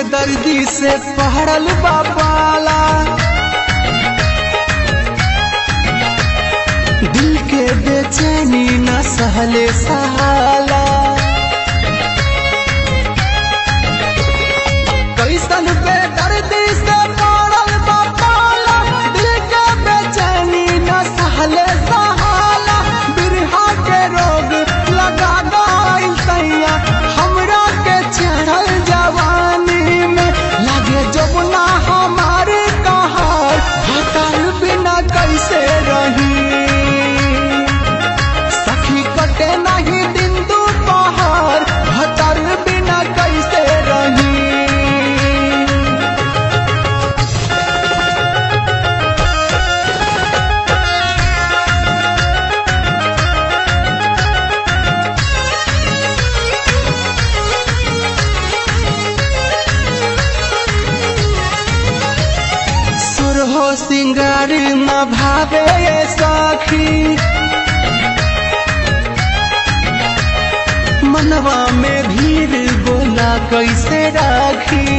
बेदर्दी से पहड़ल बापाला दिल के बेचैनी न सहले सहाला कैसन बेदर्दी से पहड़ल बापाला दिल के बेचैनी न सहले सहाला बिरहा के रोग लगा गइल तैया हमरा के चढ़ल जवानी में लागे जमुना हमारे कहार हटाल बिना कैसे रही सखी कटे नहीं दिन दोपहर हटाल बिना कैसे रही सुरहो सिंगार न भावे सखी मनवा में भीड़ बोला कैसे राखी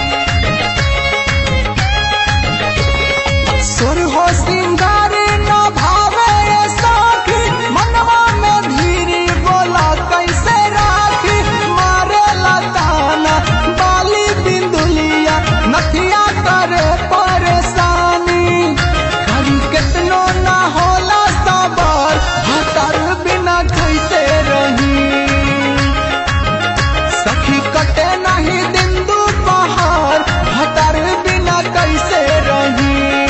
सुरहो सिंगार न भावे सखी मनवा में भीड़ बोला कैसे राखी मारे लताना बाली बिंदुलिया नथिया करे परेशानी कभी कितनो ना होला सबर हतर बिना कैसे रही सखी कटे नहीं दिन दोपहर हतर बिना कैसे रही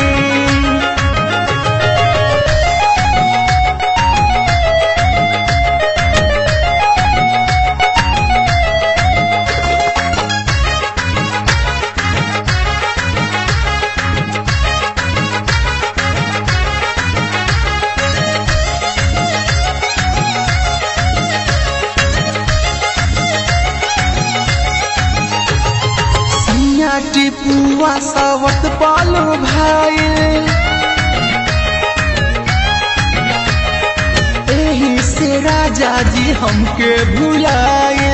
सिया टिपुआ सावत पालो भाई एही से राजा जी हमके भुलाए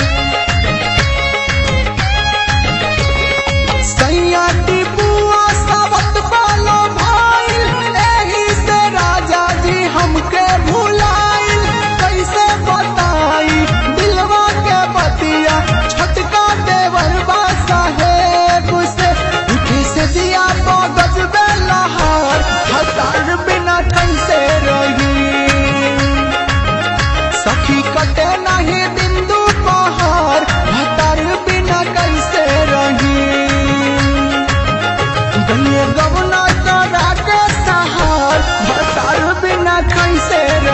सैया टिपुआ सावत पालो भाई एही से राजा जी हमके भुलाए कैसे बताई दिलवा के बतिया छटका देवर बा साहेब से उठे से दिया तो गजबे लहार हजार बिना कैसे रही सखी कटे नहीं दिन दोपहर हजार बिना कैसे रही गलिए गवना करा के सहार हजार बिना कैसे रही